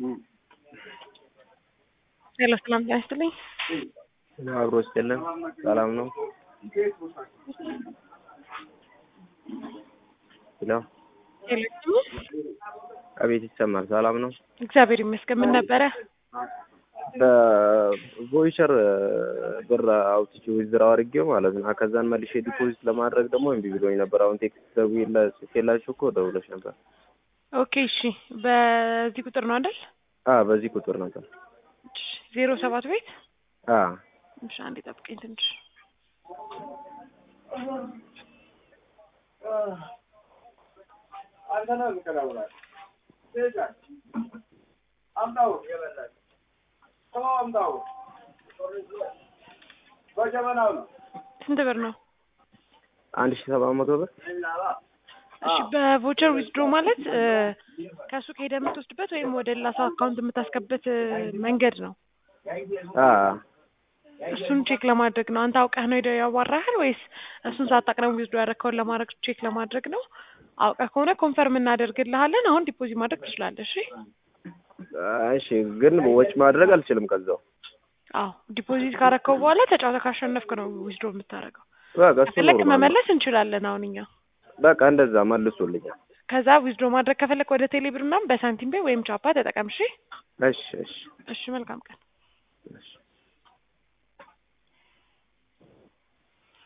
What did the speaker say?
ሄሎ ሰላም ጤና ይስጥልኝ። አብሮ ስጥልን ሰላም ነው። ሄሎ ሄሎ አቤት ይሰማል። ሰላም ነው። እግዚአብሔር ይመስገን። ምን ነበረ? በቮይቸር ብር አውጥቼ ዊዝድራው አድርጌው ማለት ነው። ከዛን መልሼ ዲፖዚት ለማድረግ ደግሞ እምቢ ብሎኝ ነበር። አሁን ቴክስት ደውዬላ ጽፌላችሁ እኮ ደውለሽ ነበር። ኦኬ እሺ። በዚህ ቁጥር ነው አይደል? አ በዚህ ቁጥር ነበር። ዜሮ ሰባት ቤት አ እሺ፣ አንዴ ጠብቀኝ ትንሽ ስንት ብር ነው? አንድ ሺህ ሰባት መቶ ብር እሺ በቮቸር ዊዝድሮ ማለት ከሱቅ ሄደህ የምትወስድበት ወይም ወደ ሌላ ሰው አካውንት የምታስገበት መንገድ ነው። አ እሱን ቼክ ለማድረግ ነው። አንተ አውቀህ ነው ሄደህ ያዋራሃል ወይስ እሱን ሳታውቅ ነው ዊዝድሮ ያደረግከውን ለማድረግ ቼክ ለማድረግ ነው? አውቀህ ከሆነ ኮንፈርም እናደርግልሃለን። አሁን ዲፖዚት ማድረግ ትችላለህ። እሺ እሺ፣ ግን ወጪ ማድረግ አልችልም ከዛው አዎ ዲፖዚት ካረከው በኋላ ተጫውተህ ካሸነፍክ ነው ዊዝድሮ የምታደርገው። በቃ እሱ ከፈለክ ኖርማል ነው። መመለስ እንችላለን አሁን እኛ በቃ እንደዛ መልሶልኛል። ከዛ ዊዝድሮ ማድረግ ከፈለክ ወደ ቴሌብር ምናምን በሳንቲም ቤ ወይም ቻፓ ተጠቀም። እሺ እሺ እሺ እሺ መልካም ቀን። እሺ